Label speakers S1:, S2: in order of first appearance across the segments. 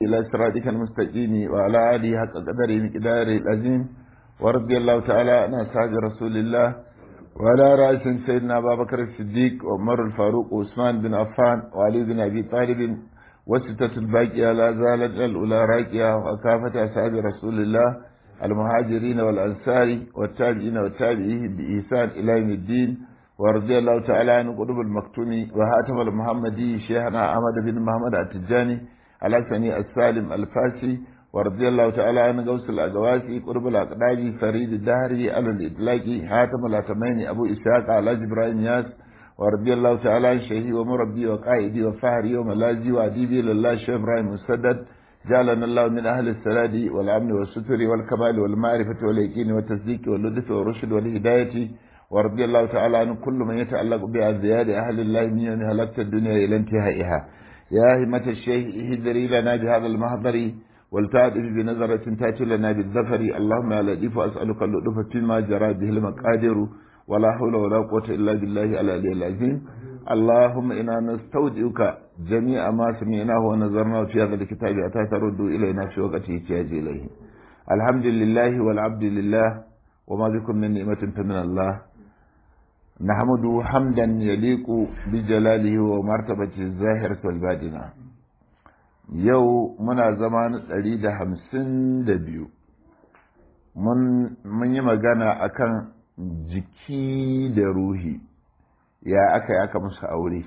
S1: إلى صراطك المستقيم وعلى آله حق قدره مقداره العظيم ورضي الله تعالى عن أصحاب رسول الله وعلى رأس سيدنا أبا بكر الصديق وعمر الفاروق وعثمان بن عفان وعلي بن أبي طالب وستة الباقية لا زالت الأولى راكية وكافة أصحاب رسول الله المهاجرين والأنصار والتابعين والتابعين بإحسان إلى يوم الدين ورضي الله تعالى عن قلوب المكتوم وهاتم المحمدي شيخنا أحمد بن محمد التجاني الحسني السالم الفاسي ورضي الله تعالى عن غوث الأجواسي قرب الأقداج فريد الدهري على الإطلاق حاتم الأتمين أبو إسحاق على إبراهيم ياس ورضي الله تعالى عن شيخي ومربي وقائدي وفهري وملاذي وأديبي لله شيخ إبراهيم مسدد جعلنا الله من أهل السلاد والأمن والستر والكمال والمعرفة واليقين والتصديق واللطف والرشد والهداية ورضي الله تعالى عن كل من يتعلق بأزياد أهل الله من يوم هلكت الدنيا إلى انتهائها يا همة الشيخ اهدري لنا بهذا المحضر والتعرف بنظرة تأتي لنا بالظفر اللهم يا لطيف أسألك اللطف فيما جرى به المقادر ولا حول ولا قوة إلا بالله العلي العظيم اللهم إنا نستودعك جميع ما سمعناه ونظرناه في هذا الكتاب حتى ترد إلينا في وقت احتياج إليه الحمد لله والعبد لله وما بكم من نعمة فمن الله نحمده حمدا يليق بجلاله ومرتبته الظاهرة والباطنة yau muna zama na ɗari da hamsin da biyu mun yi magana akan jiki da ruhi ya aka yi aka musu aure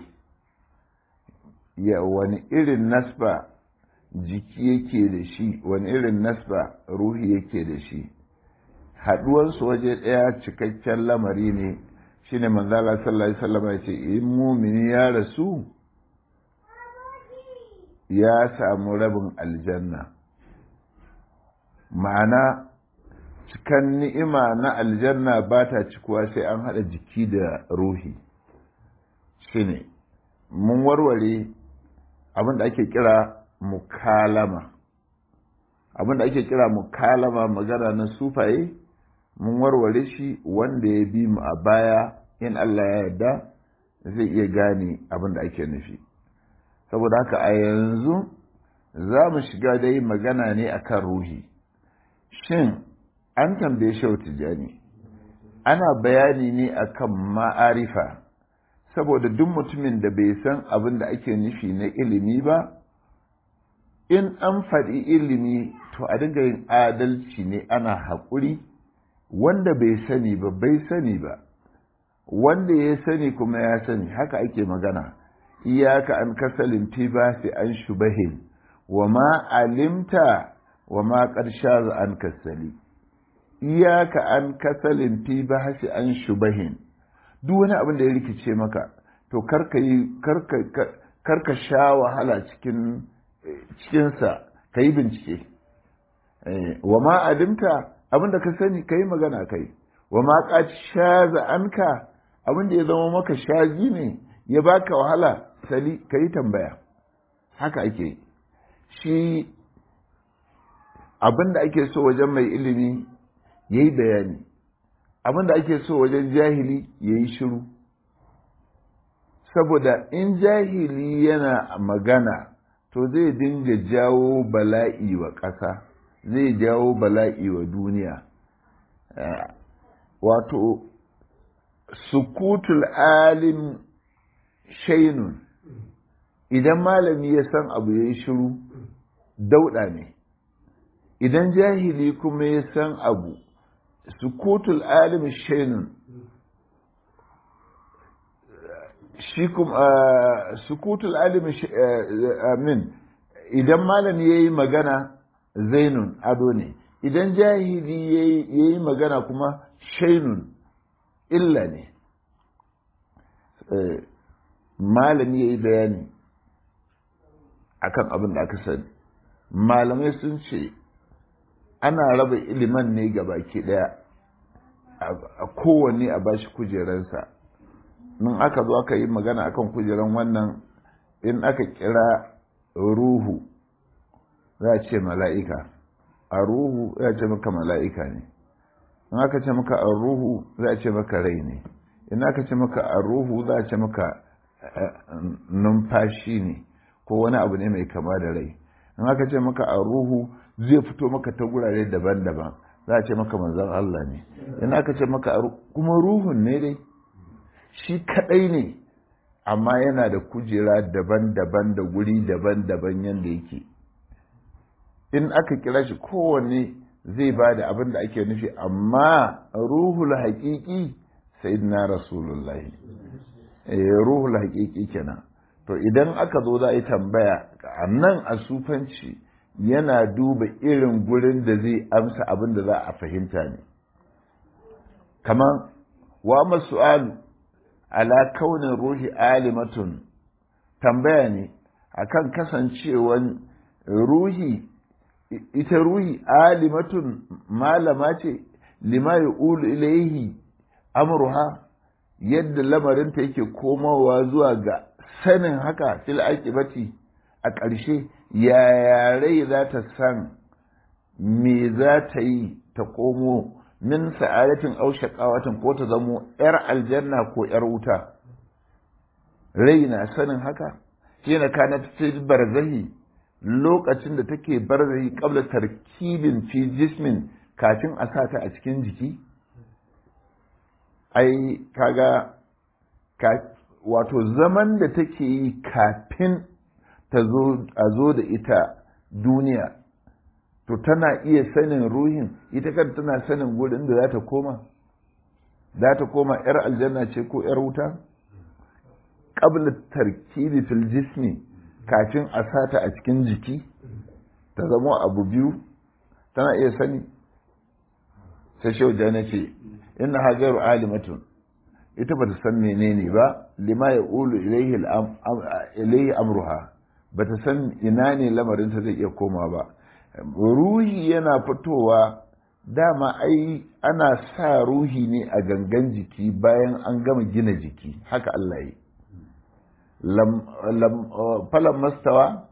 S1: ya wani irin nasba jiki yake da shi wani irin nasba ruhi yake da shi haɗuwansu waje ɗaya cikakken lamari ne shine manzala sallallahu alaihi wasallam ya ce in mumini ya rasu ya samu rabin aljanna ma'ana cikan ni'ima na aljanna ba ta cikuwa sai an haɗa jiki da ruhi shine mun warware abin da ake kira mukalama abin da ake kira mukalama magana na sufaye mun warware shi wanda ya bi mu a baya in Allah ya yarda zai iya gane abin da ake nufi saboda haka a yanzu za mu shiga dai magana ne akan ruhi shin an tambaye shau tijani ana bayani ne akan ma'arifa saboda duk mutumin da bai san abin da ake nufi na ilimi ba in an faɗi ilimi to a dinga yin adalci ne ana haƙuri wanda bai sani ba bai sani ba wanda ya sani kuma ya sani haka ake magana iyaka an kasalin tibasi an shubahin wa ma alimta wa ma ƙarsha an kasali iyaka an kasalin tibasi an shubahin duk wani abin da ya rikice maka to karka yi karka sha wahala cikin cikinsa ka yi bincike wa ma alimta abin da ka sani ka yi magana kai wa ma ƙarsha anka abin da ya zama maka shaji ne ya baka wahala sali ka yi tambaya haka ake shi abin da ake so wajen mai ilimi ya yi bayani abin da ake so wajen jahili ya yi shiru saboda in jahili yana magana to zai dinga jawo bala'i wa ƙasa zai jawo bala'i wa duniya wato sukutul alim shainun idan malami ya san abu ya yi shiru dauɗa ne idan jahili kuma ya san abu sukutul alim shainun shi kuma sukutul alim amin idan malami ya yi magana zainun ado ne idan jahili ya yi magana kuma shainun illa ne malami ya yi bayani akan abin da aka sani malamai sun ce ana raba iliman ne ga baki daya a kowanne a bashi kujeransa in aka zo aka yi magana akan kujeran wannan in aka kira ruhu za a ce mala'ika a ruhu za a ce maka mala'ika ne in aka ce maka a ruhu za a ce maka rai ne in aka ce maka a ruhu za a ce maka numfashi ne ko wani abu ne mai kama da rai in aka ce maka a ruhu zai fito maka ta gurare daban-daban za a ce maka manzan Allah ne in aka ce maka a kuma ruhun ne dai shi kadai ne amma yana da kujera daban-daban da guri daban-daban yadda yake in aka kira shi kowanne zai ba da abin da ake nufi amma ruhul haƙiƙi sai na rasulullahi ruhul haƙiƙi kenan to idan aka zo za a yi tambaya a nan a sufanci yana duba irin gurin da zai amsa abin da za a fahimta ne kamar wa masu'alu ala kaunin ruhi alimatun tambaya ne akan kasancewan ruhi ita ruhi alimatun malama ce lima ya ulu ilaihi amruha yadda lamarinta yake komawa zuwa ga sanin haka fil aqibati a ƙarshe yaya rai za ta san me za ta yi ta komo min sa'adatin aw shaqawatin ko ta zamo yar aljanna ko yar wuta rai na sanin haka shine kana fil barzahi lokacin da take barzahi qabla tarkibin fi jismin kafin a sata a cikin jiki ai kaga wato zaman da take yi kafin ta zo a zo da ita duniya to tana iya sanin ruhin ita kan tana sanin gurin da za ta koma za ta koma yar aljanna ce ko yar wuta qabla tarkibi fil jismi kafin a sata a cikin jiki ta zama abu biyu tana iya sani sai shauja na ce inna hajaru alimatun ita ba ta san menene ba lima ya ulu ilaihi amruha ba ta san ina ne lamarinta zai iya koma ba ruhi yana fitowa dama ai ana sa ruhi ne a gangan jiki bayan an gama gina jiki haka Allah yi falan mastawa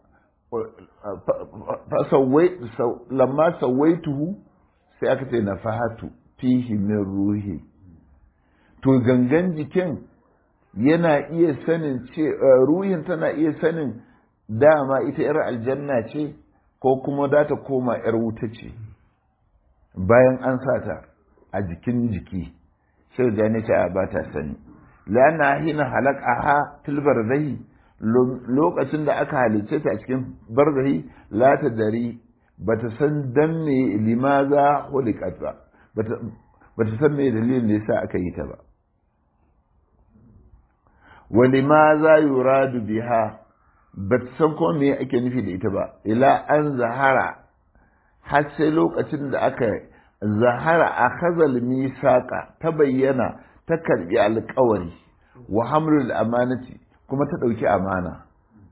S1: lamma sawaituhu sai aka ce na fahatu fihi min ruhi to gangan jikin yana iya sanin ce ruhin tana iya sanin dama ita 'yar aljanna ce ko kuma za ta koma 'yar wuta ce bayan an sata a jikin jiki sai da ne ce ba ta sani lana hina halakaha fil barzahi lokacin da aka halicce ta a cikin barzahi la ta dari bata san dan me limaza hulikat ba bata san me dalilin da yasa aka yi ta ba wa limaza yuradu biha bata san ko me ake nufi da ita ba ila an zahara har sai lokacin da aka zahara a khazal misaqa ta bayyana ta karbi alƙawari wa hamlul amanati kuma ta ɗauki amana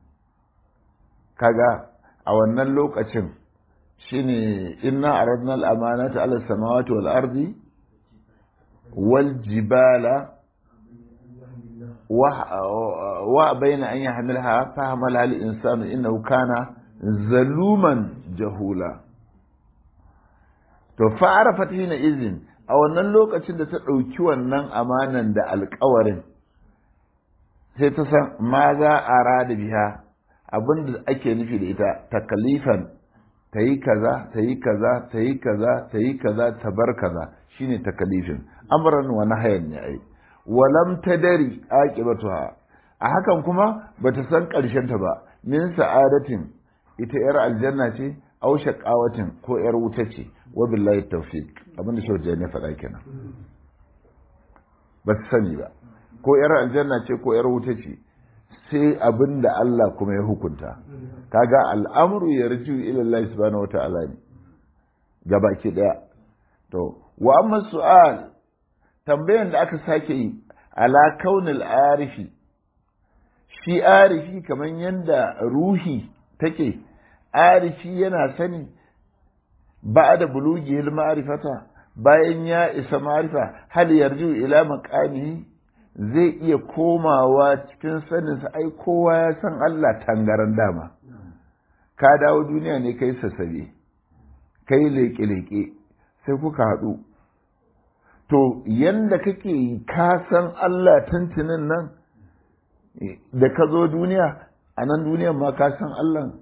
S1: kaga a wannan lokacin shine inna aradna al-amanata ala samawati wal ardi wal jibala wa bayna an yahmilha fa hamala al-insanu innahu kana zaluman jahula to fa arafat hina izin a wannan lokacin da ta ɗauki wannan amanan da alƙawarin sai ta san ma za a rada biya abinda ake nufi da ita takalifan ta yi kaza ta yi kaza ta yi kaza ta yi kaza ta bar kaza shine takalifin amran wa nahyan ne ai walam tadari aqibatuha a hakan kuma bata san karshen ta ba min sa'adatin ita yar aljanna ce aw shaqawatin ko yar wuta ce wa billahi tawfiq abinda shi ne faɗa kenan ba sani ba ko ‘yar aljanna ce ko ‘yar wuta ce sai abin da Allah kuma ya hukunta kaga al'amuru ya riju ilallah subhanahu wata'ala ne gabaki daya to wa amma su'al tambayan da aka sake yi ala kaunil arifi shi arifi kamar yadda ruhi take arifi yana sani ba da bulugi ma'rifata bayan ya isa ma'rifa hal yarju ila maqamihi zai iya komawa cikin saninsa ai kowa ya san Allah tangaran dama ka dawo duniya ne kai sassabe kai leƙe-leƙe sai kuka haɗu to yanda kake ka san Allah tuntunin nan da ka zo duniya a nan duniyan ma ka san Allah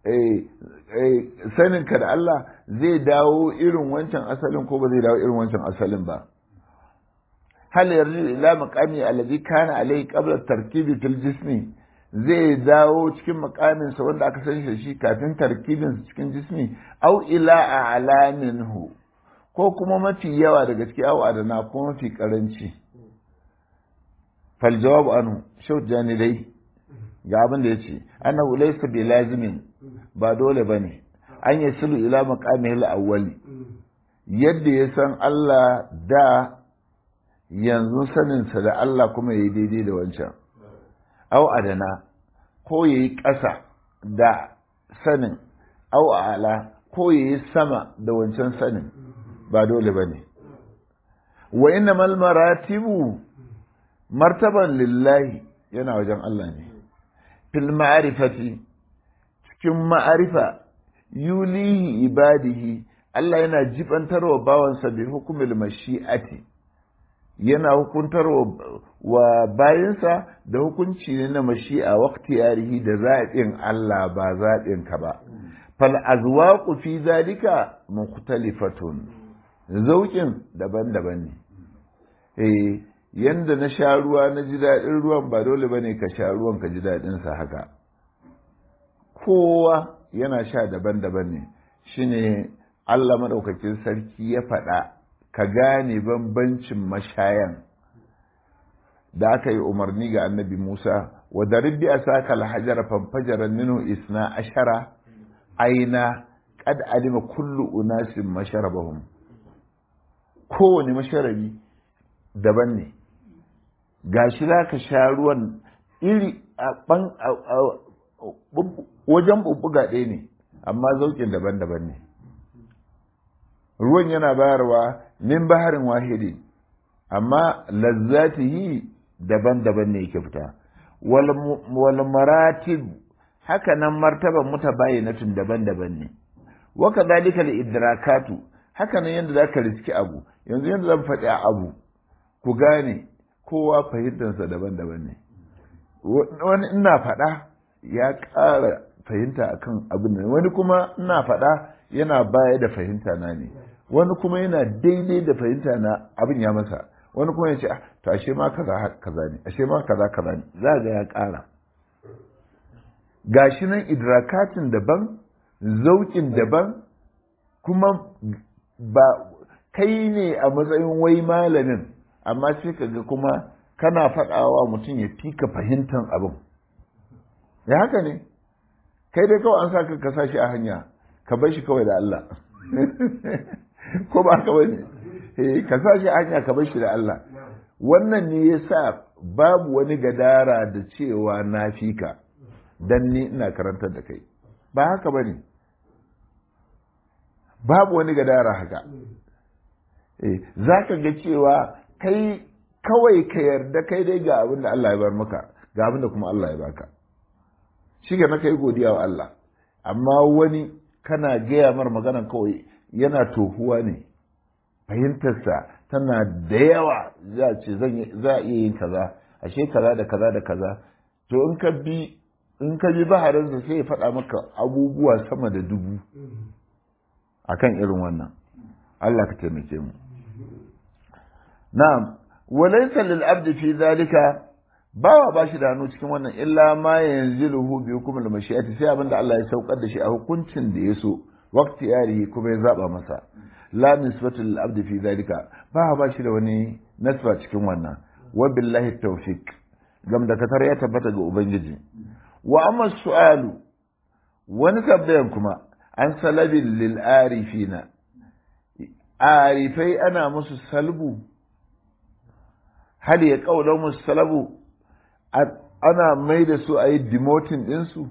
S1: saninka da Allah zai dawo irin wancan asalin ko ba zai dawo irin wancan asalin ba hal yarji ila maqami alladhi kana alayhi qabla tarkibi fil jismi zai dawo cikin makamin sa wanda aka san shi kafin tarkibin cikin jismi au ila a'laminhu ko kuma mafi yawa daga cikin au adana ko mafi karanci fal jawabu anhu shaut jani dai ga abin da yace annahu laysa bi lazimin ba dole bane an yasilu ila maqamihi al-awwali yadda ya san Allah da yanzu saninsa da Allah kuma yayi daidai da wancan au adana ko yayi ƙasa da sanin au ala ko yayi sama da wancan sanin ba dole bane wa innamal maratibu martaban lillahi yana wajen Allah ne fil ma'arifati cikin ma'arifa yulihi ibadihi Allah yana jibantarwa bawansa bi hukumil mashi'ati yana hukuntar wa bayansa da hukunci ne na mashi'a waqti yarihi da zaɓin Allah ba zaɓin ka ba fal azwaqu fi zalika mukhtalifatun zaukin daban-daban ne eh yanda na sha ruwa na ji daɗin ruwan ba dole bane ka sha ruwan ka ji daɗin sa haka kowa yana sha daban-daban ne shine Allah madaukakin sarki ya faɗa ka gane bambancin mashayan da aka yi umarni ga annabi Musa wa daribbi asaka alhajar fanfajara minhu isna ashara aina qad alima kullu unasin masharabahum kowane masharabi daban ne gashi za ka sha ruwan iri a ban wajen bubbuga ɗaya ne amma zaukin daban-daban ne ruwan yana bayarwa min baharin wahidi amma lazzatihi daban-daban ne yake fita wal maratib haka nan martaban mutabayyinatun daban-daban ne wa kadhalika al idrakatu haka nan yanda zaka riski abu yanzu yanda zan faɗi abu ku gane kowa fahimtarsa daban-daban ne wani ina faɗa ya ƙara fahimta akan abin nan wani kuma ina faɗa yana baya da fahimta na ne wani kuma yana daidai da fahimta na abin ya masa wani kuma ya ce to ashe ma kaza kaza ne ashe ma kaza kaza ne za ga ya ƙara gashi nan idrakatin daban zaukin daban kuma ba kai ne a matsayin wai malamin amma sai ka ga kuma kana faɗawa mutum ya fika fahimtar abin ya haka ne kai dai kawai an sa ka kasa shi a hanya ka bar shi kawai da Allah ko ba ka bane eh ka sa shi a hanya ka bar shi da Allah wannan ne yasa babu wani gadara da cewa na fika dan ni ina karantar da kai ba haka bane babu wani gadara haka eh zaka ga cewa kai kawai ka yarda kai dai ga abin da Allah ya bar maka ga abin da kuma Allah ya baka shi ga na kai godiya wa Allah amma wani kana gaya mar magana kawai yana tohuwa ne fahimtarsa tana da yawa za ce za a iya yin kaza ashe kaza da kaza da kaza to in ka bi in ka bi baharinsa sai ya faɗa maka abubuwa sama da dubu akan irin wannan Allah ka taimake mu na'am walaysa lil abdi fi zalika bawa ba shi da hannu cikin wannan illa ma yanziluhu bi hukumil mashi'ati sai abinda Allah ya saukar da shi a hukuncin da ya so waqti yarihi kuma ya zaba masa la nisbatu lil abdi fi zalika bawa ba shi da wani nasba cikin wannan wa billahi tawfiq gam da katar ya tabbata ga ubangiji wa amma su'alu wani tabbayan kuma an salabil lil arifina arifai ana musu salbu hal ya kaula musu salabu ana mai da su a yi demoting ɗinsu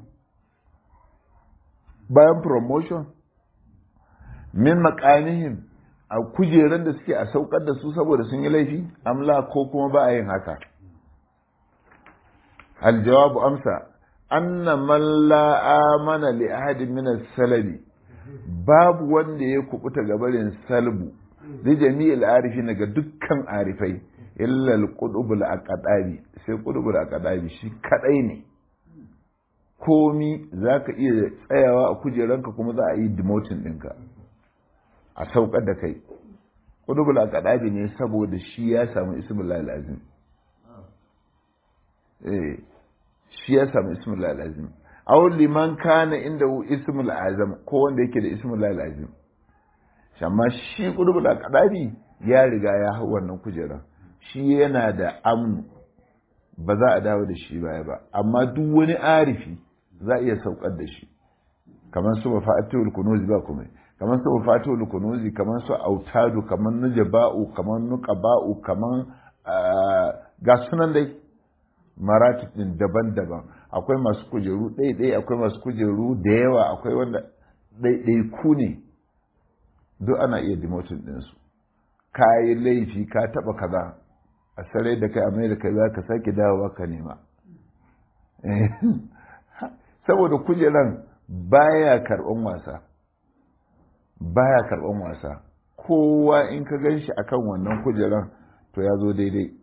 S1: bayan promotion min makanihim a kujeran da suke a saukar da su saboda sun yi laifi amla ko kuma ba a yin haka aljawabu amsa anna man la amana li ahadin min salabi babu wanda ya kubuta gabarin salbu li jami'il arifin daga dukkan arifai illa al-qudubul aqdabi sai qudubul aqdabi shi kadai ne komi za ka iya tsayawa a kujeranka kuma za a yi demotin ɗinka a saukar da kai ƙudubul a kaɗabi ne saboda shi ya samu ismul azim shi ya samu ismul azim aw liman kana inda ismul azam ko wanda yake da ismul azim amma shi ƙudubul a kaɗabi ya riga ya hau wannan kujera shi yana da amnu ba za a dawo da shi baya ba amma duk wani arifi za a iya saukar da shi kamar su mafatul kunuzi ba kuma kamar su mafatul kunuzi kamar su autadu kamar nujaba'u kamar nuqaba'u kamar ga sunan dai maratib din daban-daban akwai masu kujeru ɗaya akwai masu kujeru da yawa akwai wanda ɗaiɗai ku ne duk ana iya demotion ɗinsu ka yi laifi ka taɓa kaza a sarai da kai amai da kai za ka sake dawowa ka nema saboda kujeran baya karɓan wasa baya karɓan wasa kowa in ka gan shi akan wannan kujeran to ya zo daidai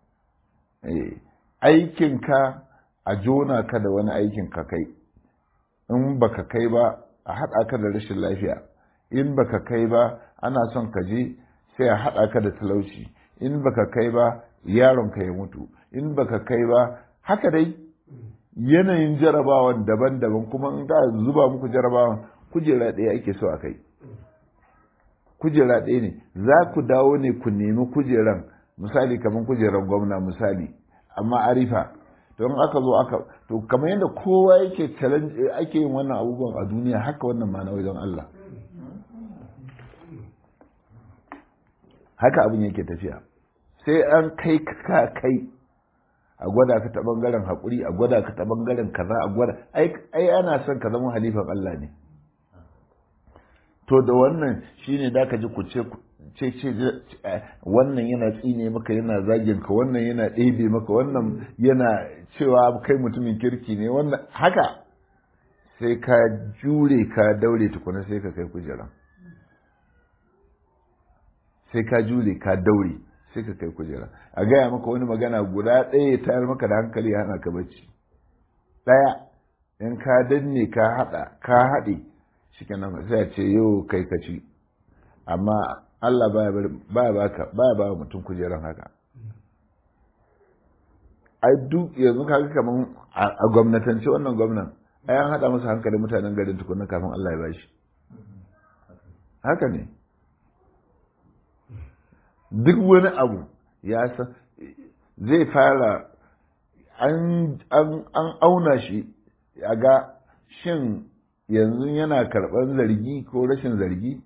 S1: aikinka a jona ka da wani aikin ka kai in baka kai ba a haɗa ka da rashin lafiya in baka kai ba ana son ka je sai a haɗa ka da talauci in baka kai ba yaron ka ya mutu in baka kai ba haka dai yanayin jarabawan daban-daban kuma in ka zuba muku jarabawan kujera ɗaya ake so a kai kujera ɗaya ne za ku dawo ne ku nemi kujeran misali kamar kujeran gwamna misali amma arifa don aka zo aka to kamar yadda kowa yake challenge ake yin wannan abubuwan a duniya haka wannan ma na wajen Allah haka abin yake tafiya sai an kai ka kai a gwada ka ta bangaren haƙuri a gwada ka ta bangaren kaza a gwada ai ana son ka zama halifan Allah ne to da wannan shine da ka ji ku ce ce ce wannan yana tsine maka yana zagin ka wannan yana ɗebe maka wannan yana cewa kai mutumin kirki ne wannan haka sai ka jure ka daure tukuna sai ka kai kujeran sai ka jure ka daure sai ka kai kujera a gaya maka wani magana guda ɗaya ya tayar maka da hankali ya hana ka bacci ɗaya in ka danne ka haɗa ka haɗe shi kenan sai a ce yau kai ka ci amma Allah baya baka baya ba mutum kujeran haka ai duk yanzu kaga kaman a gwamnatance wannan gwamnan ai an haɗa masa hankali mutanen garin tukunna kafin Allah ya bashi haka ne duk wani abu ya san zai fara an auna shi a ga shin yanzu yana karɓar zargi ko rashin zargi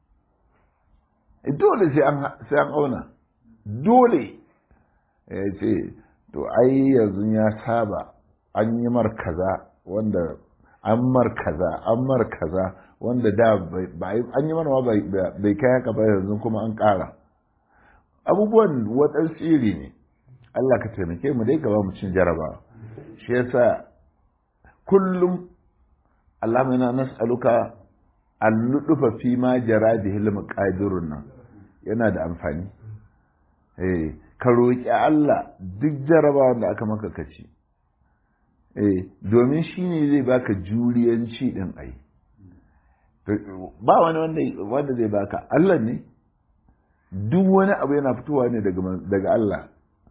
S1: dole sai an auna dole ya ce to ai yanzu ya saba an yi mar kaza wanda an mar kaza an mar kaza wanda da an yi marwa bai kai haka ba yanzu kuma an ƙara abubuwan waɗansu iri ne Allah ka taimake mu dai gaba mu cin jarabawa shi yasa kullum Allah mai na nas'aluka al-ludufa fi ma jara bihil maqadirun nan yana da amfani eh ka roki Allah duk jarabawan da aka maka kaci eh domin shine zai baka juriyanci din ai ba wani wanda wanda zai baka Allah ne duk wani abu yana fitowa ne daga Allah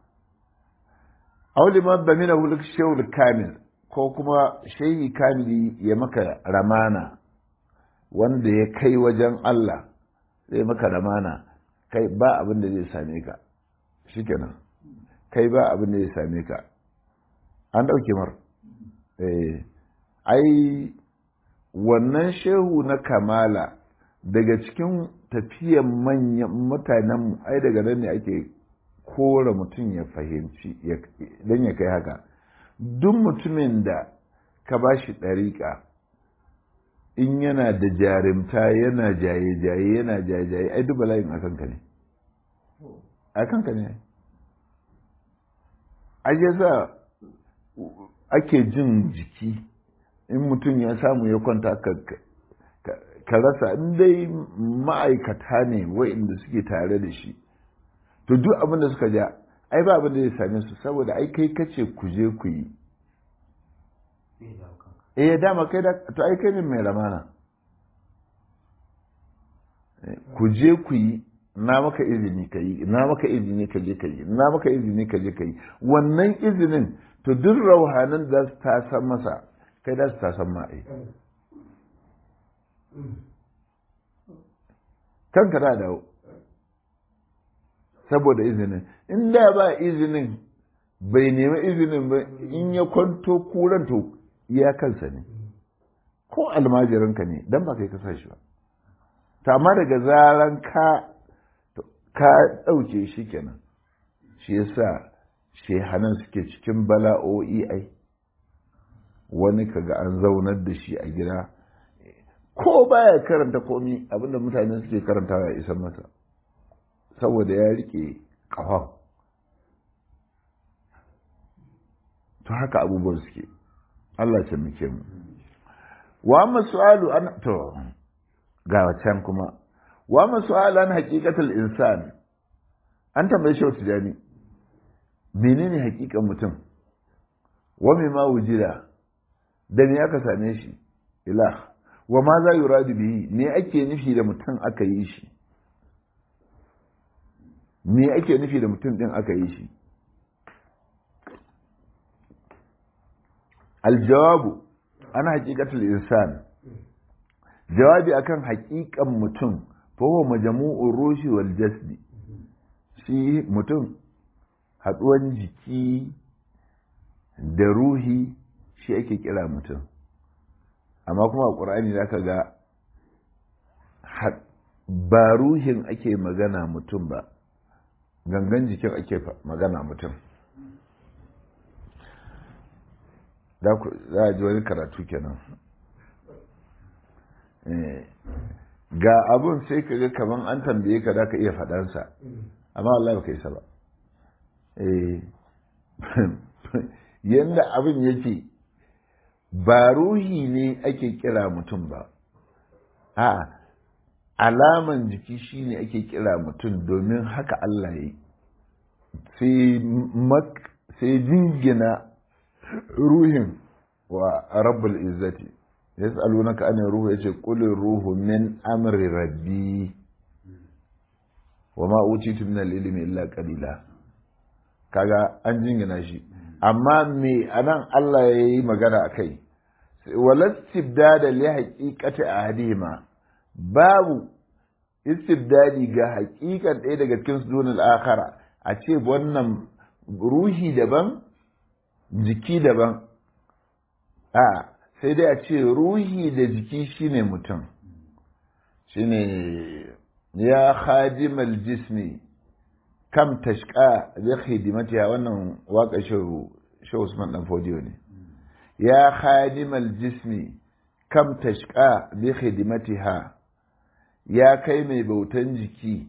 S1: auli ma ba mina wuluk shehul kamil ko kuma shehi kamili ya maka ramana wanda ya kai wajen Allah zai maka ramana kai ba abin da zai same ka shikenan kai ba abin da zai same ka an ɗauke mar ai wannan shehu na kamala daga cikin tafiyan manyan mutanenmu ai daga nan ne ake kora mutum ya fahimci don ya kai haka duk mutumin da ka ba shi ɗariƙa in yana da jarimta yana jaye-jaye yana jaye-jaye ai duk bala'in a kanka ne a kanka ne a yasa ake jin jiki in mutum ya samu ya kwanta ka rasa in dai ma'aikata ne wa'inda suke tare da shi to duk abin da suka ja ai ba abin da zai same su saboda ai kai kace ku je ku yi eh dama kai da to ai kai ne mai ramana ku je ku yi na maka izini ka yi na maka izini ka je ka yi na maka izini ka je ka yi wannan izinin to duk rauhanin da su tasan masa kai da su tasan ma ai kanka da dawo saboda izinin in da ba izinin bai nemi izinin ba in ya kwanto kuran to iya kansa ne ko almajirinka ne dan ba kai ka sa shi ba to amma daga zaran ka ka ɗauke shi kenan shi yasa shehanan suke cikin bala'o'i ai wani kaga an zaunar da shi a gida ko baya karanta komi abinda mutane suke karantawa ya isa masa saboda ya rike ƙafan to haka abubuwan suke Allah ce muke mu wa masu'alu an to ga can kuma wa masu'alu an haqiqatul insan an tambaye shi wasu jani menene haƙiƙan mutum wa me ma wujida da me aka same shi ilah wa ma za yuradu bihi me ake nufi da mutum aka yi shi me ake nufi da mutum din aka yi shi aljawabu ana haƙiƙatul insan jawabi akan haƙiƙan mutum fa huwa majmu'ur ruhi wal jasdi shi mutum haɗuwan jiki da ruhi shi ake kira mutum amma kuma a ƙur'ani za ka ga ba ruhin ake magana mutum ba gangan jikin ake magana mutum za a ji wani karatu kenan ga abun sai ka ga kaman an tambaye ka da ka iya faɗansa amma Allah ba ka isa ba yadda abin yake ba ruhi ne ake kira mutum ba a alaman jiki shine ake kira mutum domin haka Allah ya yi sai jingina ruhin wa rabbul izzati ya tsalunaka an ruhu ya ce kulin ruhu min amri rabbi wa ma utitu min al-ilmi illa qalila kaga an jingina shi amma me anan Allah ya yi magana a kai walastibdada li haqiqati ahadihima babu istibdadi ga haƙiƙan ɗaya daga cikin su dunal akhara a ce wannan ruhi daban jiki daban a sai dai a ce ruhi da jiki shine mutum shine ya khadimal jismi kam tashqa bi khidmatiha wannan waka shehu shehu Usman dan Fodiyo ne ya khadimal jismi kam tashqa bi khidmatiha ya kai mai bautan jiki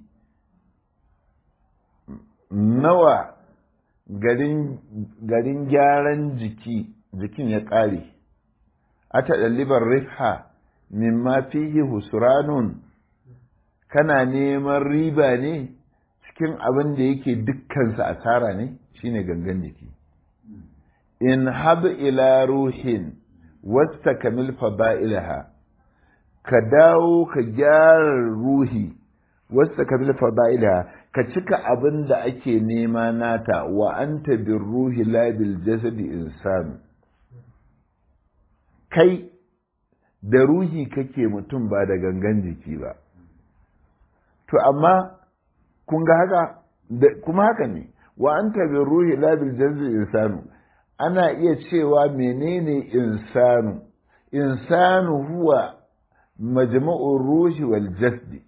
S1: nawa garin garin gyaran jiki jikin ya ƙare a taɗallibar rifha mimma fihi husranun kana neman riba ne cikin abin da yake dukkansa asara ne shine gangan jiki in hab ila ruhin wasta kamil fada'ilaha ka dawo ka gyara ruhi wasta kamil fada'ilaha ka cika abin da ake nema nata wa anta bin ruhi la bil jasadi insanu kai da ruhi kake mutum ba da gangan jiki ba to amma kun ga haka kuma haka ne wa anta bin ruhi la bil jasadi insanu ana iya cewa menene insanu insanu huwa majma'ur ruhi wal jasdi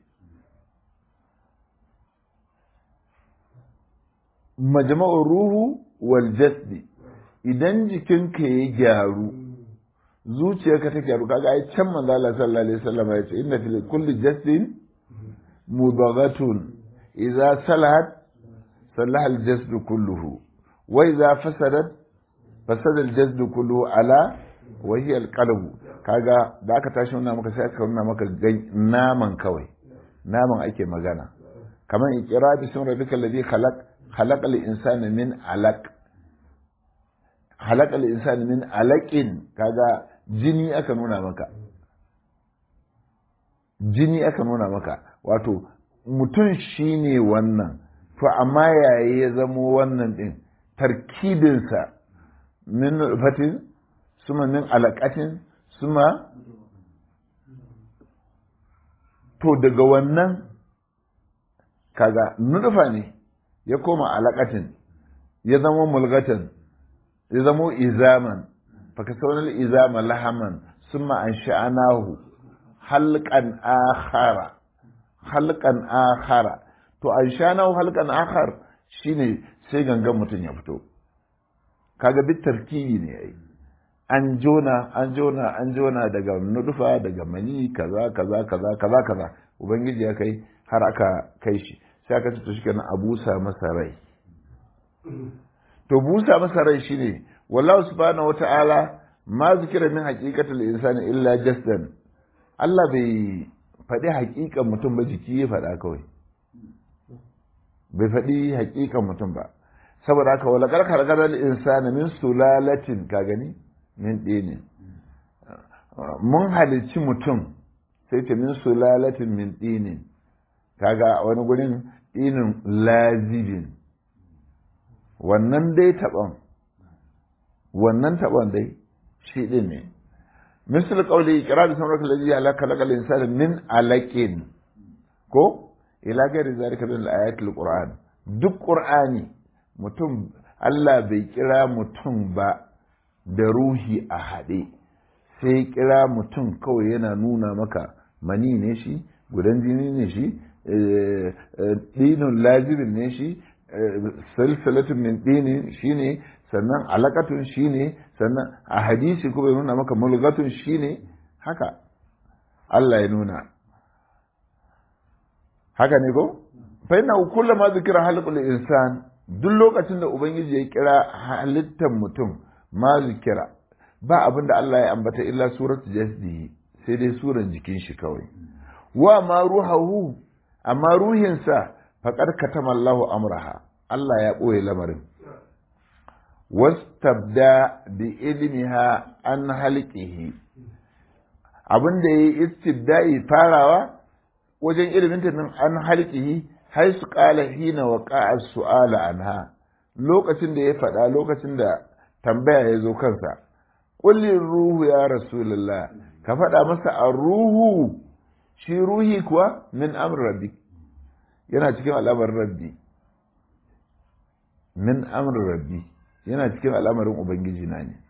S1: majma'ur ruhu wal jasdi idan jikinka ya gyaru zuciyarka ta gyaru kaga ai can manzo Allah sallallahu alaihi wasallam ya ce inna fil kulli jasdin mudaghatun idza salahat salaha al jasdu kulluhu wa idza fasadat fasada al jasdu kulluhu ala wa hiya al qalbu kaga da aka tashi nuna maka sai aka nuna maka naman kawai naman ake magana kamar iqra bi sun rabbika alladhi khalaq خلق الإنسان من علق خلق الإنسان من علق kaga jini aka nuna maka jini aka nuna maka wato mutum shi ne wannan to amma yayi ya zamo wannan ɗin tarkibinsa min fatin suma min alaƙatin suma to daga wannan kaga nufa ne ya koma alaƙatin ya zama mulgatan ya zama izaman faka saunar izama lahaman suma an sha'anahu halkan akhara halkan akhara to an sha'anahu halkan akhar shine sai gangan mutum ya fito kaga bit tarkibi ne yayi an jona an jona an jona daga nudufa daga mani kaza kaza kaza kaza kaza ubangiji ya kai har aka kai shi sai aka ce to shi kenan a busa masa rai to busa masa rai shine wallahu subhanahu wata'ala ma zikira min haqiqatil insani illa jasdan Allah bai faɗi haƙiƙan mutum ba jiki ya faɗa kawai bai faɗi haƙiƙan mutum ba saboda haka wala karkar gadal insani min sulalatin ka gani min ɗini mun halicci mutum sai ce min sulalatin min ɗini kaga wani gurin ɗinin lazibin wannan dai taɓon wannan taɓon dai shi ɗin ne misal ƙauli kira da sanar da jiya ala kalakal insani min alaƙin ko ila gari zalika bin ayatul qur'an duk qur'ani mutum Allah bai kira mutum ba da ruhi a haɗe sai kira mutum kawai yana nuna maka mani ne shi gudan jini ne shi ɗinin lazirin ne shi salsalatun min ɗinin shi ne sannan alakatun shi ne sannan a hadisi kuma ya nuna maka mulgatun shi ne haka Allah ya nuna haka ne ko? fa ina kullum ma zikira halqul insan duk lokacin da ubangiji ya kira halittar mutum ma zikira ba abin da Allah ya ambata illa surat jasdihi sai dai suran jikin shi kawai wa ma ruhahu amma ruhinsa faqad katama Allahu amraha Allah ya ɓoye lamarin wastabda bi ilmiha an halqihi abin da yayi istibda'i farawa wajen ilimin ta an halqihi haisu qala hina waqa'a su'ala anha lokacin da ya faɗa lokacin da tambaya ya zo kansa kullin ruhu ya rasulullah ka faɗa masa a ruhu shi ruhi kuwa min amr rabbi yana cikin al'amarin rabbi min amr rabbi yana cikin al'amarin ubangiji na ne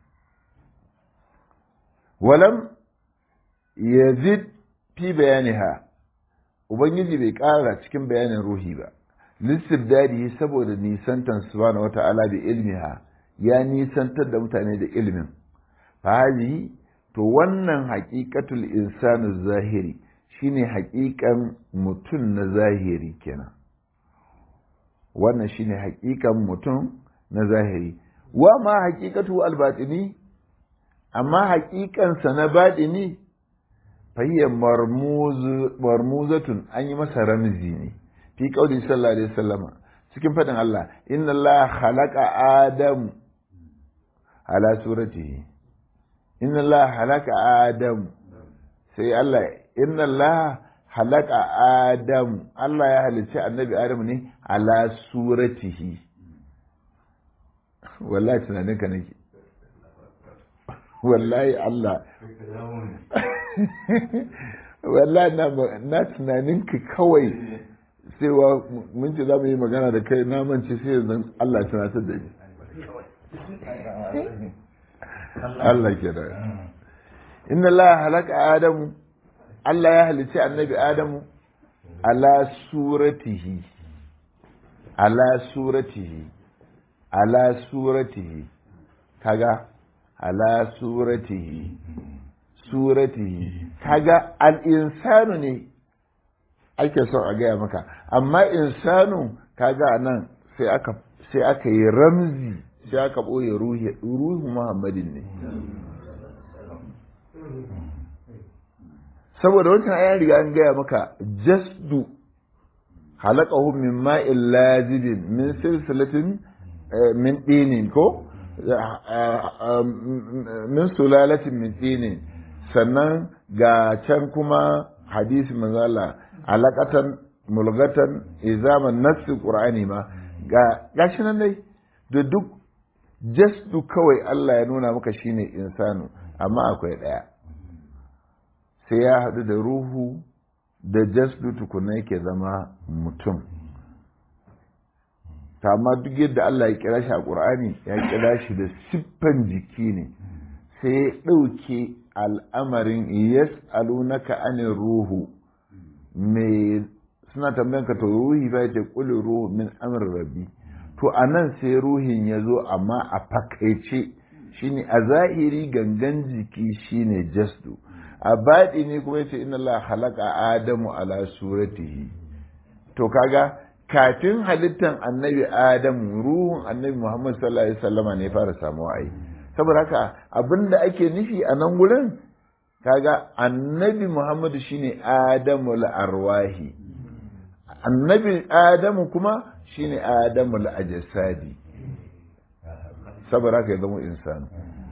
S1: walam yazid fi bayaniha ubangiji bai ƙara cikin bayanin ruhi ba lissibdadi saboda nisantan subhanahu wata'ala bi ilmiha ya nisantar da mutane da ilimin fahadi to wannan haƙiƙatul insanu zahiri shine haƙiƙan mutum na zahiri kenan wannan shine haƙiƙan mutum na zahiri wa ma haƙiƙatu albatini amma haƙiƙansa na baɗini fahiyya marmuzatun an yi masa ramzi ne fi ƙauli sallallahu alaihi wasallama cikin faɗin Allah inna Allah khalaqa adam ala suratihi inna Allah halaka adam sai Allah inna Allah halaka adam Allah ya halicci annabi adam ne ala suratihi wallahi tunanin ka nake wallahi Allah wallahi na tunanin ka kawai cewa mun ce za mu yi magana da kai na mance sai yanzu Allah tunatar da ni Allah ke da inna Allah halaka Adamu Allah ya halicci annabi Adamu ala suratihi ala suratihi ala suratihi kaga ala suratihi suratihi kaga al-insanu ne ake son a gaya maka amma insanu kaga nan sai aka sai aka yi ramzi sai aka ɓoye ruhu muhammadin ne saboda wancan ayan riga an gaya maka jasdu halaqahu min ma'in lazibin min silsilatin min dinin ko min sulalatin min tsinin sannan ga can kuma hadisi manzala alaqatan mulgatan izaman nassi qur'ani ma ga gashi nan dai da duk jasdu kawai Allah ya nuna maka shine insanu amma akwai ɗaya sai ya haɗu da ruhu da jasdu tukuna yake zama mutum ta amma duk yadda Allah ya kira shi a ƙur'ani ya kira shi da siffan jiki ne sai ya ɗauke al'amarin yas'alunaka anin ruhu me suna tambayan ka to ruhi ba ce kuli ruhu min amr rabbi to anan sai ruhin ya zo amma a fakaice shine a zahiri gangan jiki shine jasdu a baɗi ne kuma yace inna Allah halaka adamu ala suratihi to kaga kafin halittan annabi adamu ruhun annabi muhammad sallallahu alaihi wasallama ne fara samuwa ai saboda haka abinda ake nufi a nan gurin kaga annabi muhammadu shine adamul arwahi annabi adamu kuma shine adamul ajsadi saboda haka ya zama insani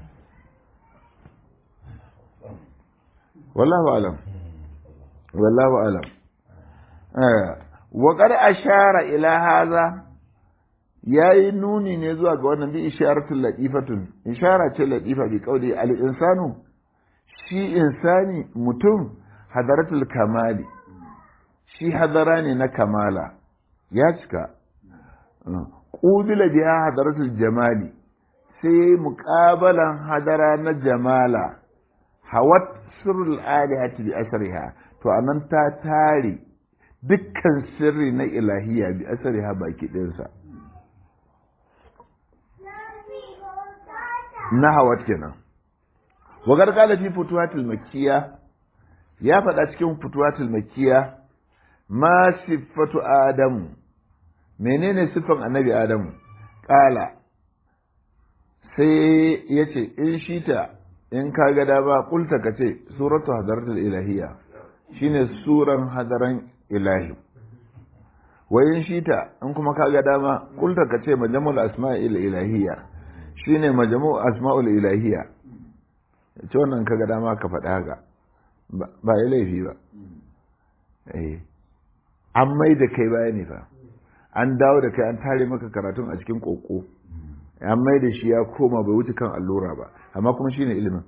S1: wallahu alam wallahu alam wa qad ashara ila hadha yayi nuni ne zuwa ga wannan bi isharatul latifatun ishara ce latifa bi qauli al insanu shi insani mutum hadaratul kamali shi hadara ne na kamala ya cika ƙubila biya hadaratul jamali sai muƙabalan hadara na jamala hawat sirrul alihati bi asriha to anan ta tare dukkan sirri na ilahiya bi asriha baki ɗinsa na hawat kenan wa gargala fi futuhatul makkiya ya faɗa cikin futuhatul makkiya ma siffatu adamu menene siffan annabi adamu ƙala sai ya ce in shita in ka ga dama kulta ka ce suratu hadaratul ilahiyya shine suran hadaran ilahi wa in shita in kuma ka ga dama kulta ka ce majamul asma'il ilahiyya shine majamul asma'ul ilahiyya ce wannan ka ga dama ka faɗa haka ba ya laifi ba eh an mai da kai baya ne fa an dawo da kai an tare maka karatun a cikin koko an mai da shi ya koma bai wuce kan allura ba amma kuma shine ilimin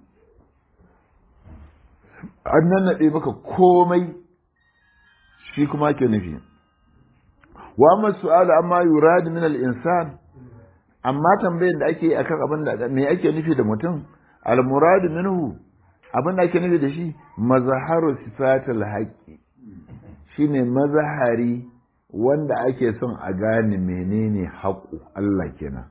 S1: an nannaɗe maka komai shi kuma ke nufi wa amma su'alu amma yurad min al-insan amma tambayar da ake akan abin da me ake nufi da mutum al-murad minhu abin da ake nufi da shi mazharu sifatul haqqi shine mazahari wanda ake son a gane menene haƙu Allah kenan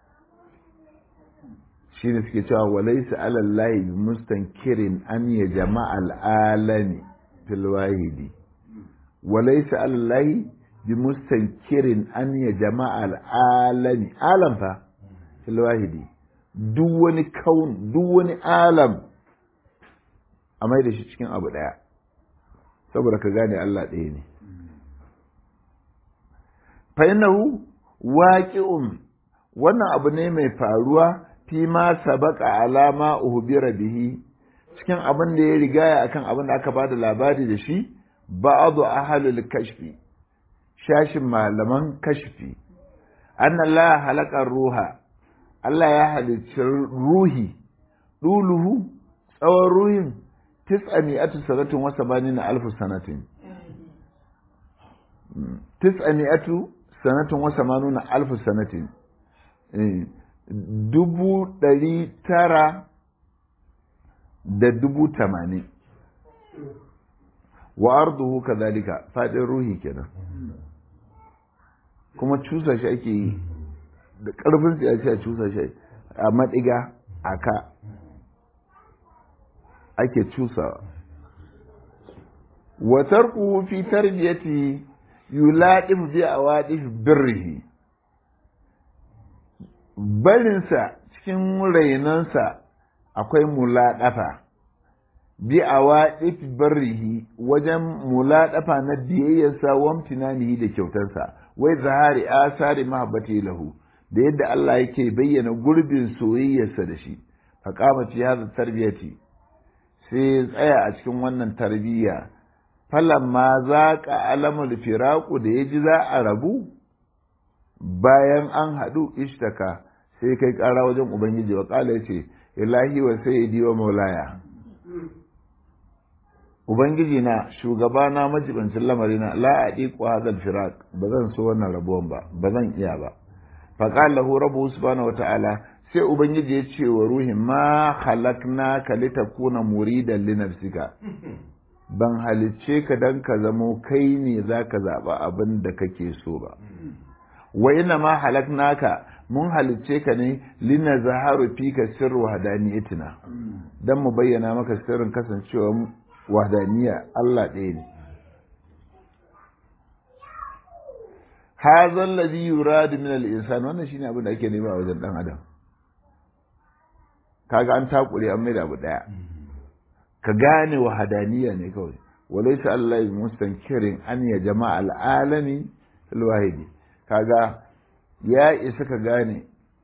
S1: shine suke cewa walaysa alallahi bi mustankirin an ya jama'al alami fil wahidi walaysa alallahi bi mustankirin an ya jama'al alami alam fa fil wahidi duk wani kaun duk wani alam a mai da shi cikin abu daya saboda ka gane Allah ɗaya ne. Fainahu waƙi'un wannan abu ne mai faruwa fi ma sabaka alama uhubira bihi cikin abin da ya rigaya akan abin da aka bada labari da shi ba'adu ahalul kashfi shashin malaman kashfi anna la halakar ruha Allah ya halicci ruhi duluhu tsawon ruhin tis'a mi'atu sanatin wa samanina alfu sanatin tis'a mi'atu sanatin wa samanuna alfu sanatin dubu ɗari tara da dubu tamanin wa arduhu kadhalika fadin ruhi kenan kuma cusa shi ake yi da ƙarfin sai a cusa shi a maɗiga a ka ake cusawa wa tarkuhu fi tarbiyati yuladif bi awadif birrihi barinsa cikin rainansa akwai muladafa bi awadif birrihi wajen muladafa na biyayyarsa wa imtinanihi da kyautarsa wai zahari asari mahabbati lahu da yadda Allah yake bayyana gurbin soyayyarsa da shi faqama fi hadha tarbiyati sai tsaya a cikin wannan tarbiyya falamma zaqa alamul firaqu da yaji za a rabu bayan an haɗu ishtaka sai kai ƙara wajen ubangiji wa ƙala ya ce ilahi wa sayyidi wa maulaya ubangiji na shugaba na majibancin lamarina la a ɗiƙo hadal firak ba zan so wannan rabuwan ba ba zan iya ba faƙal lahu rabu subhanahu wa ta'ala sai ubangiji ya ce wa ruhin ma halakna ka litakuna muridan li nafsika ban halicce ka dan ka zamo kai ne zaka zaɓa abin da kake so ba wa ina ma halaknaka mun halicce ka ne lina zaharu fika sirru hadaniyatina dan mu bayyana maka sirrin kasancewa wahdaniya Allah ɗaya ne hadha alladhi yuradu min al-insan wannan shine abin da ake nema a wajen dan adam kaga an takure an mai da abu daya ka gane wahadaniya ne kawai walaysa Allah mustankirin an ya jama'a al-alami al-wahidi kaga ya isa ka gane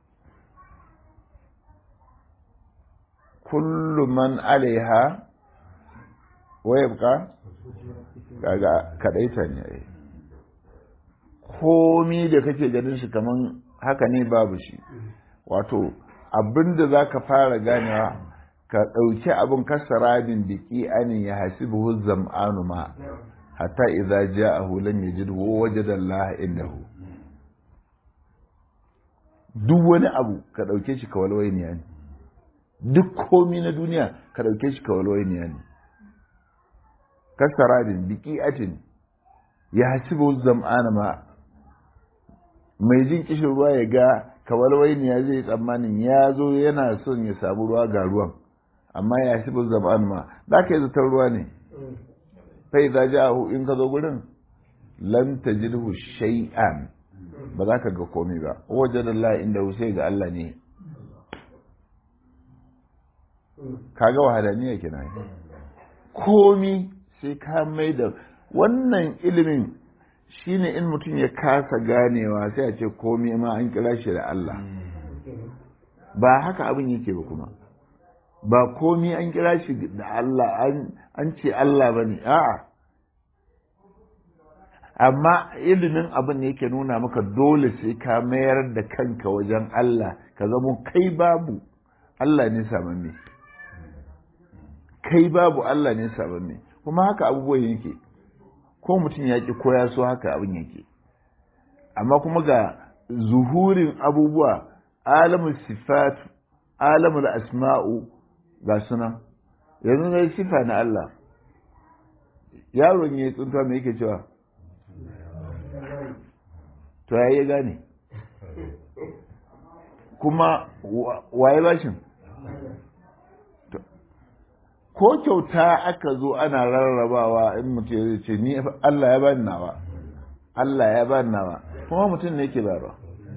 S1: kullu man alaiha wayabka kaga kadaita ne komi da kake ganin shi kaman haka ne babu shi wato abinda za ka fara ganewa ka ɗauki abin kasarabin biki anin ya hasibuhu zam'anu ma hatta idza ja'ahu lam yajidhu wajada Allah indahu duk wani abu ka ɗauke shi ka walwainiya ne duk komi na duniya ka ɗauke shi ka walwainiya ne kasaradin biki atin ya hasibu zam'ana ma mai jin kishin ruwa ya ga kawalwainiya zai tsammanin ya zo yana son ya samu ruwa ga ruwan amma ya hasibu zam'ana ma za ka yi zatar ruwa ne fai za ji in ka zo gurin lam tajidhu shay'an ba za ka ga komai ba wajen Allah inda sai ga Allah ne kaga wahadaniya kenan komi sai ka mai da wannan ilimin shine in mutum ya kasa ganewa sai a ce komi ma an kira shi da Allah ba haka abin yake ba kuma ba komi an kira shi da Allah an ce Allah ba ne a'a amma ilimin abin ne yake nuna maka dole sai ka mayar da kanka wajen Allah ka zamo kai babu Allah ne samamme kai babu Allah ne samamme kuma haka abubuwan yake ko mutum ya ki ko ya so haka abin yake amma kuma ga zuhurin abubuwa alamun sifat alamun asma'u ga suna yanzu na sifa na Allah yaron ya tsunta mai yake cewa to ya yi gane kuma waye bashin ko kyauta aka zo ana rarrabawa in mutum ya ce ni Allah ya bani nawa Allah ya bani nawa kuma mutum ne yake bayarwa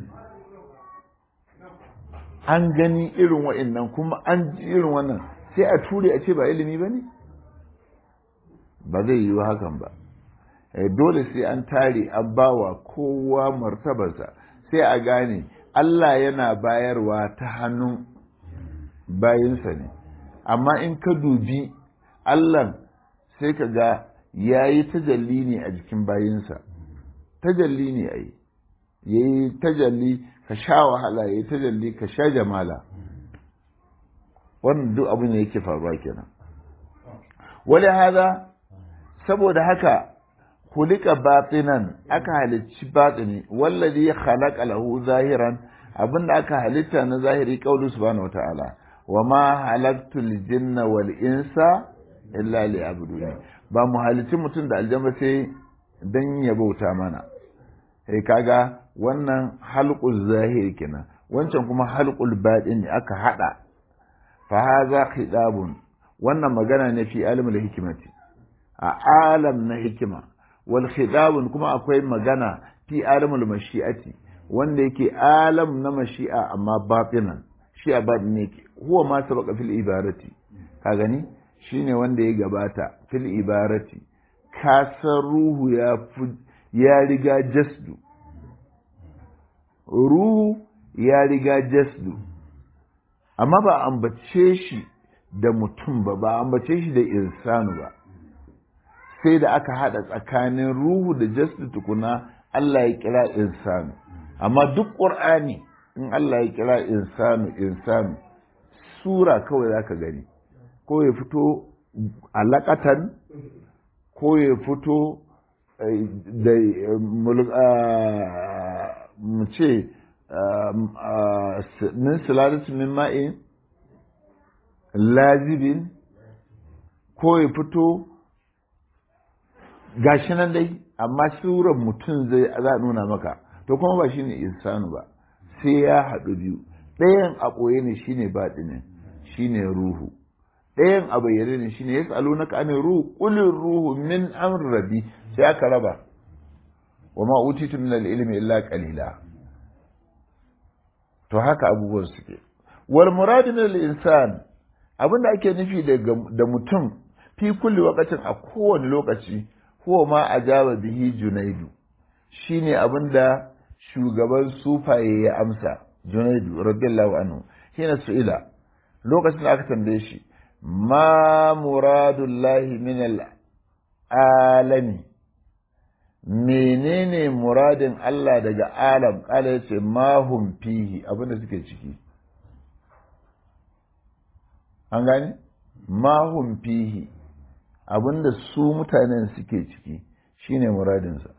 S1: an gani irin wa'annan kuma an ji irin wannan sai a ture a ce ba ilimi ba ne ba zai yi hakan ba dole sai an tare an bawa kowa martabarsa sai a gane Allah yana bayarwa ta hannun bayinsa ne amma in ka dubi Allah sai ka ga ya yi tajalli ne a jikin bayinsa tajalli ne a yi ya yi tajalli ka sha wahala ya yi tajalli ka sha jamala wannan duk abin da yake faruwa kenan wani haza saboda haka kulika batinan aka halicci batini wallazi khalaqa lahu zahiran abinda aka halitta na zahiri qaulu subhanahu wataala wama halaktul jinna wal insa illa liya'buduni ba mu halicci mutum da aljanna sai dan ya bauta mana eh kaga wannan halqul zahiri kenan wancan kuma halqul batini aka hada fa hadha khidabun wannan magana ne fi alimul hikmati a alam na hikima wal khidabun kuma akwai magana fi alamul mashi'ati wanda yake alam na mashi'a amma batinan shi a batin ne ke huwa ma sabaka fil ibarati ka gani shine wanda ya gabata fil ibarati kasar ruhu ya ya riga jasdu ruhu ya riga jasdu amma ba ambace shi da mutum ba ba ambace shi da insanu ba sai da aka hada tsakanin ruhu da jasdu tukuna Allah ya kira insanu amma duk ƙur'ani in Allah ya kira insanu insanu sura kawai za ka gani ko ya fito alaƙatan ko ya fito da mu ce min silalatu min ma'in lazibin ko ya fito gashi nan dai amma suran mutum zai za nuna maka to kuma ba shine insanu ba sai ya haɗu biyu ɗayan a ɓoye ne shine baɗinin shine ruhu ɗayan a bayyane ne shine ya tsalo na kanin ruhu ƙulin ruhu min amr rabi sai aka raba wa ma utitu min al-ilmi illa qalila to haka abubuwan suke wal murad min al-insan abinda ake nufi da mutum fi kulli waqatin a kowane lokaci huwa ma ajaba bihi junaidu shine abinda shugaban sufaye ya amsa junaidu radiyallahu anhu hina su'ila lokacin da aka tambaye shi ma muradullahi min alami menene muradin Allah daga alam kala yace ma hum fihi abinda suke ciki an gane ma hum fihi abinda su mutanen suke ciki shine muradinsa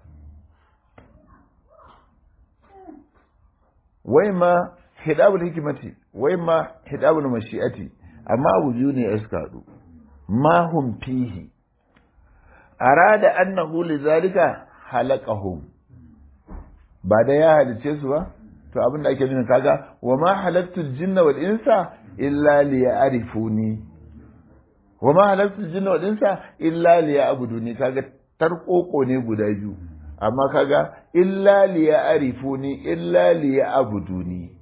S1: wai ma hidabul hikimati wai ma hidabul mashi'ati amma abu biyu ne ya suka haɗu ma hum fihi arada annahu lidhalika halaqahum ba da ya halice su ba to abin da ake nuna kaga wa ma halaktul jinna wal insa illa liya'rifuni wa ma halaktul jinna wal insa illa liya'buduni kaga tarkoko ne guda biyu amma kaga illa liya'rifuni illa liya'buduni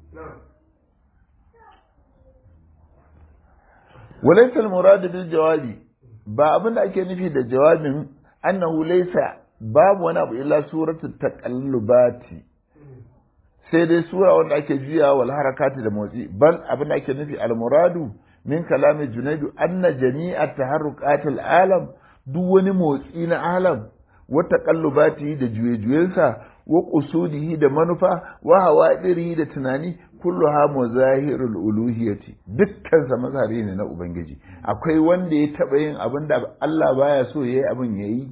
S1: walaysa al-murad bil jawabi ba abin da ake nufi da jawabin annahu laysa babu wani abu illa suratul taqallubati sai dai sura wanda ake juya wal harakati da motsi bal abin da ake nufi al muradu min kalami junaidu anna jami'a taharruqatil alam duk wani motsi na alam wa taqallubati da juye-juyensa wa qusudihi da manufa wa hawadirihi da tunani kulluha mazahirul uluhiyati dukkan sa mazhari ne na ubangiji akwai wanda ya taba yin abin da Allah baya so yayi abin yayi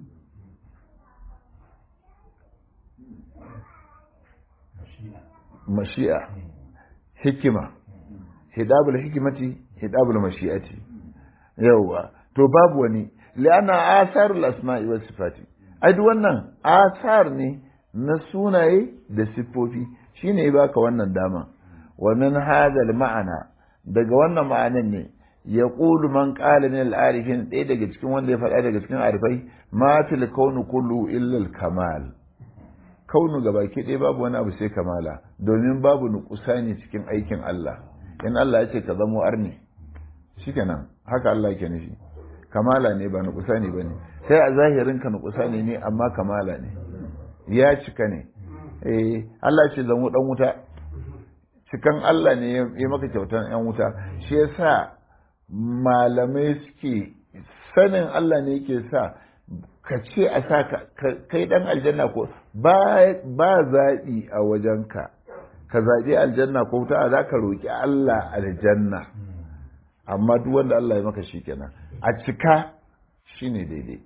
S1: mashi'a hikima hidabul hikimati hidabul mashi'ati yawwa to babu wani li'anna asarul asma'i was sifati ai duk wannan asar ne na sunaye da siffofi shine ya baka wannan dama wa min hadha ma'ana daga wannan ma'anan ne ya ƙulu man ƙala min al'arifin ɗaya daga cikin wanda ya faɗa daga cikin arifai ma fil kaunu kullu illa kamal kaunu ga baki ɗaya babu wani abu sai kamala domin babu nukusani cikin aikin Allah in Allah ya ce ka zamo arni shikenan haka Allah ke nufi kamala ne ba nukusani bane sai a zahirin ka nukusani ne amma kamala ne ya cika ne eh Allah ce zamo dan wuta cikan Allah ne ya maka kyautan yan wuta shi yasa malamai suke sanin Allah ne yake sa ka ce a sa kai dan aljanna ko ba zaɓi a wajenka ka zaɓi aljanna ko ta za ka roƙi Allah aljanna amma duk wanda Allah ya maka shi kenan a cika shine daidai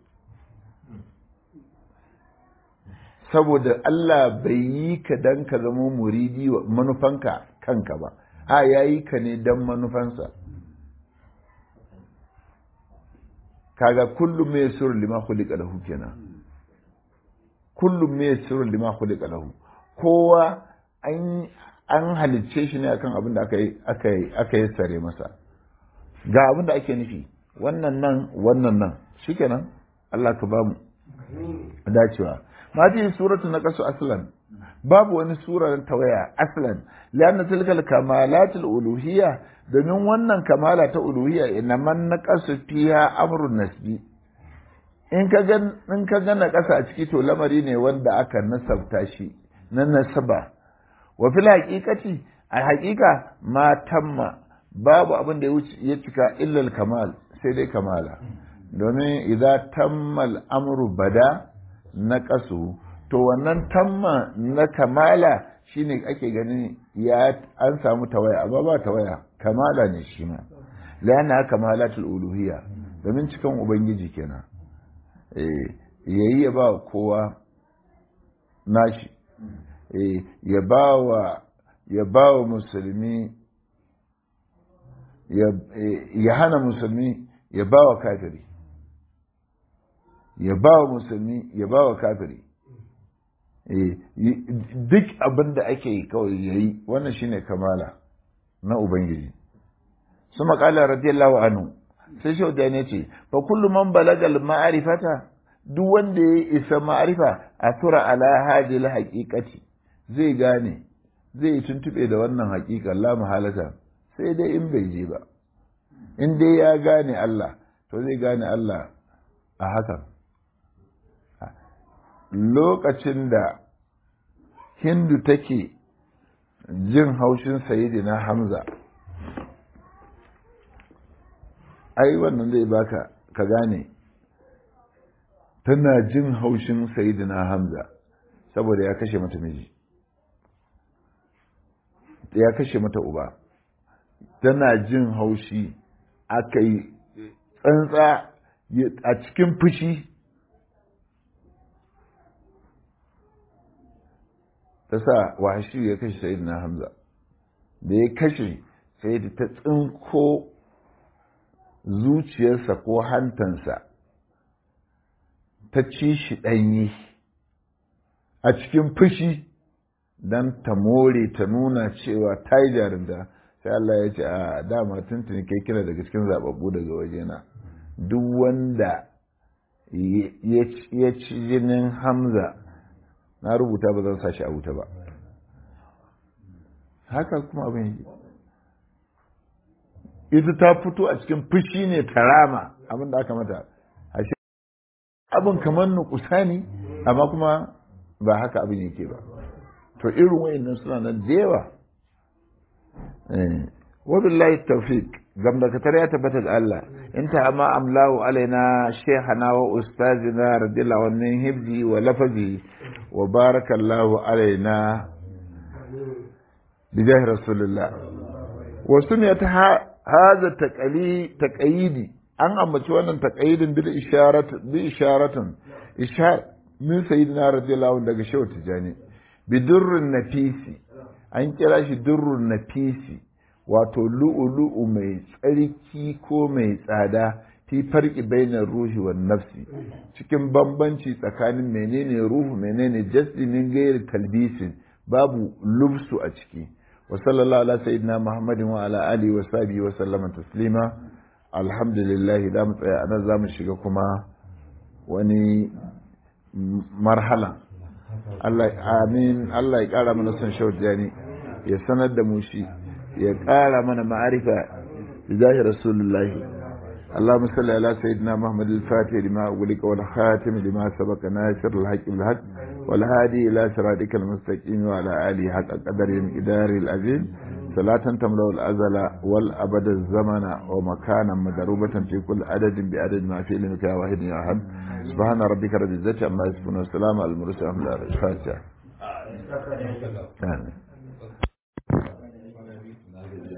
S1: saboda Allah bai yi ka dan ka zama muridi manufanka kanka ba a ya yi ka ne dan manufansa kaga kullum mai sirrin lima khuliqa lahu kenan kullum mai sirrin lima khuliqa lahu kowa an an halicce shi ne akan abin da aka yi aka yi aka yi sare masa ga abin da ake nufi wannan nan wannan nan shikenan Allah ka bamu dacewa ma ji suratu na kasu aslan babu wani sura ta tawaya aslan lianna tilkal kamalatul uluhiyya domin wannan kamala ta uluhiyya ina man na kasu fiha amrun nasbi in ka ga in ka ga na kasa a ciki to lamari ne wanda aka nasabta shi na nasaba wa fil haqiqati a hakika ma tamma babu abin da ya cika illal kamal sai dai kamala domin idan tammal amru bada na kasu to wannan tamma na kamala shine ake ganin ya an samu tawaya amma ba tawaya kamala ne shi ma lana kamalatul uluhiyya domin cikan ubangiji kenan eh yayi ya ba kowa nashi eh ya ba wa ya ba wa musulmi ya hana musulmi ya ba wa kafiri ya ba wa musulmi ya ba wa kafiri duk abin da ake yi kawai ya yi wannan shine kamala na ubangiji su makala radiyallahu anhu sai shau da ne ce fa kullu man balagal ma'arifata duk wanda ya isa ma'arifa a tura ala hadil haqiqati zai gane zai tuntube da wannan haƙiƙa la mahalata sai dai in bai je ba in dai ya gane Allah to zai gane Allah a hakan lokacin da hindu take jin haushin sayidina hamza ai wannan zai baka ka gane tana jin haushin sayidina hamza saboda ya kashe mata miji ya kashe mata uba tana jin haushi aka yi tsantsa a cikin fushi ta sa wahashi ya kashe sayid na hamza da ya kashe sai da ta tsinko zuciyarsa ko hantansa ta ci shi ɗanyi a cikin fushi don ta more ta nuna cewa ta yi jarinta sai Allah ya ce a dama tuntuni kai kira daga cikin zababbu daga wajena duk wanda ya ci jinin hamza na rubuta ba zan sa shi a wuta ba haka kuma abin yake ita ta fito a cikin fushi ne ta rama abin da aka mata abin kamar nukusa ne amma kuma ba haka abin yake ba to irin wayannan suna nan da yawa wabillahi tawfiq gamdakatar ya tabbata da Allah in ta amma amlahu alaina shaykhana wa ustazina radiyallahu anhu hibzi wa lafazi wa barakallahu alaina bijahi rasulullah wa sunnat hadha taqali taqayidi an ambaci wannan taqayidin bil isharat bi isharatin ishar min sayyidina radiyallahu anhu daga shehu tijani bidurrun nafisi an kira shi durrun nafisi wato lu'ulu'u mai tsarki ko mai tsada fi farki bainar ruhi wa nafsi cikin bambanci tsakanin menene ruhu menene jasdi min gairi talbisin babu lubsu a ciki wa sallallahu ala sayyidina muhammadin wa ala alihi wa sahbihi wa sallama taslima alhamdulillah da mu tsaya anan zamu shiga kuma wani marhala Allah amin Allah ya kara mana son shaujani ya sanar da mu shi ya kara mana ma'arifa bizahi rasulullahi اللهم صل على سيدنا محمد الفاتح لما أغلق والخاتم لما سبق ناصر الحق بالحق والهادي إلى صراطك المستقيم وعلى آله حق قدر الإدار العظيم صلاة تملأ الأزل والأبد الزمن ومكانا مدروبة في كل عدد بعدد ما في علمك يا واحد يا أحد سبحان ربك رب العزة عما يصفون والسلام على المرسلين الفاتحة آمين